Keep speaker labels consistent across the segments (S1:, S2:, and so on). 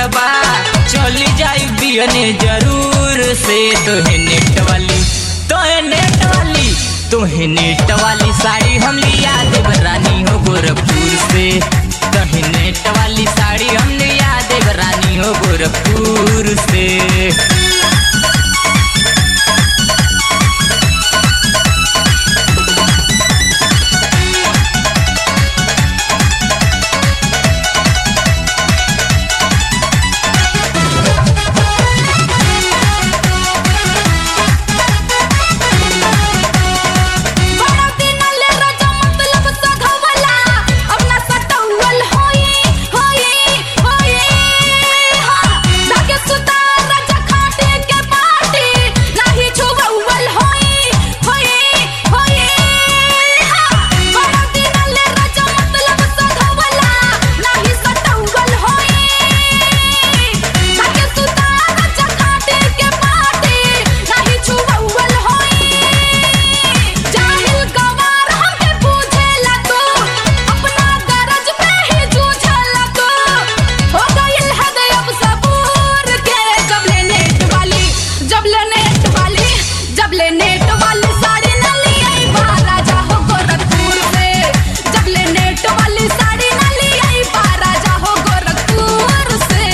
S1: बा चली जाई बियने जरूर से तोहे नेट वाली तोहे नेट वाली तोहे नेट वाली साड़ी हम लिया देव रानी हो गोरखपुर से तोहे नेट वाली साड़ी हम लिया देव रानी हो गोरखपुर से
S2: बड़ा दिनले राजा मतलब सधवला अपना सटौल होई होई होई हां धागे सुता राजा खाटे के पाटी नाही छुवल होई होई होई हां बड़ा दिनले राजा मतलब सधवला नाही सटौल होई धागे सुता राजा खाटे के पाटी नाही छुवल होई जाहिल गवार हमके पूछेला तू अपना गरज पे ही जूझला तू हो गइल हद अब सबूर के जब ले नेट वाली जब ले नेट वाली जब ले नेट वाली साड़ी न लियाई बा राजा हो गोरखपुर से जब ले नेट वाली साड़ी न लियाई बा राजा हो गोरखपुर से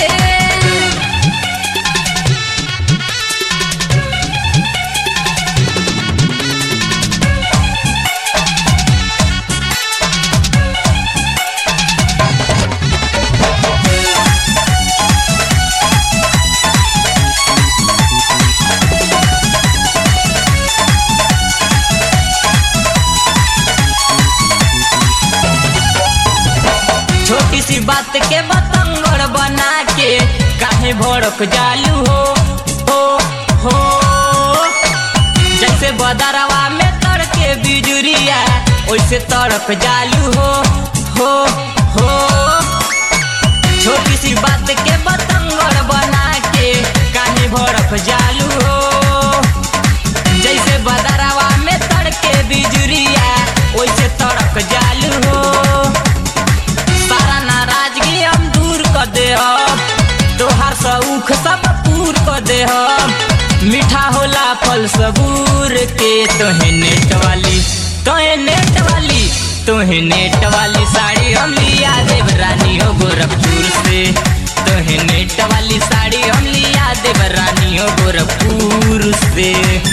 S1: छोटी सी बात के बतंगड़ बना के काहे भड़क जालू हो हो हो जैसे बदरवा में तड़के बिजुरिया वैसे तड़क जालू हो हो हो छोटी सी बात के बतंगड़ बना के काहे भड़क जालू हो जैसे बदरवा में तड़के बिजुरिया वैसे तड़क जालू हो सारा नाराजगी हम दूर कर दे हम तोहार सऊख सब पूर कर दे हम मीठा होला फल सबूर के तोहे नेट वाली तोहे नेट वाली तोहे नेट वाली साड़ी हम लिया देव रानी हो गोरखपुर से तोहे नेट वाली साड़ी हम लिया देव रानी हो गोरखपुर से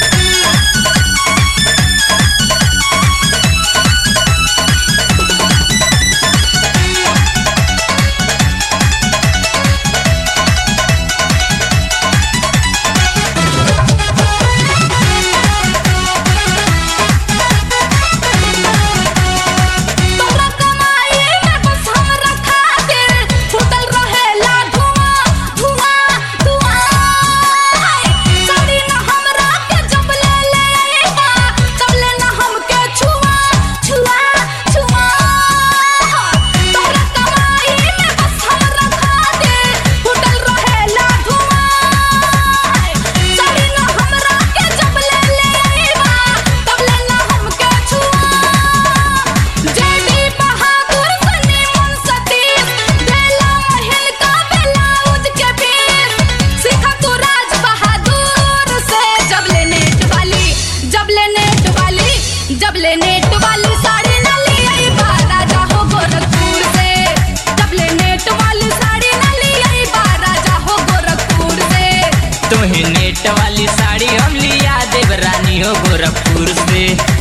S2: तोरा कमाई में बस हमरा खातिर फुटल रहेला धुआं धुआं धुआं साड़ी न हमरा के जब ले ले आईबा तब ले न हमके छुआ छुआ छुआ तोरा कमाई में बस हमरा खातिर फुटल रहेला धुआं साड़ी न हमरा के जब ले ले आईबा तब ले न हमके छुआ जेडी बहादुर सनी मन सतीश बेला महल का ब्लाउज के पीस सीखा तू राज बहादुर से जब ले नेट वाली जब ले नेट वाली जब ले नेट वाली साड़ी न ली आई बा राजा हो गोरखपुर से जब ले नेट वाली साड़ी न ली आई बा राजा हो गोरखपुर से
S1: तोहे नेट वाली साड़ी हम लिया देव रानी हो गोरखपुर से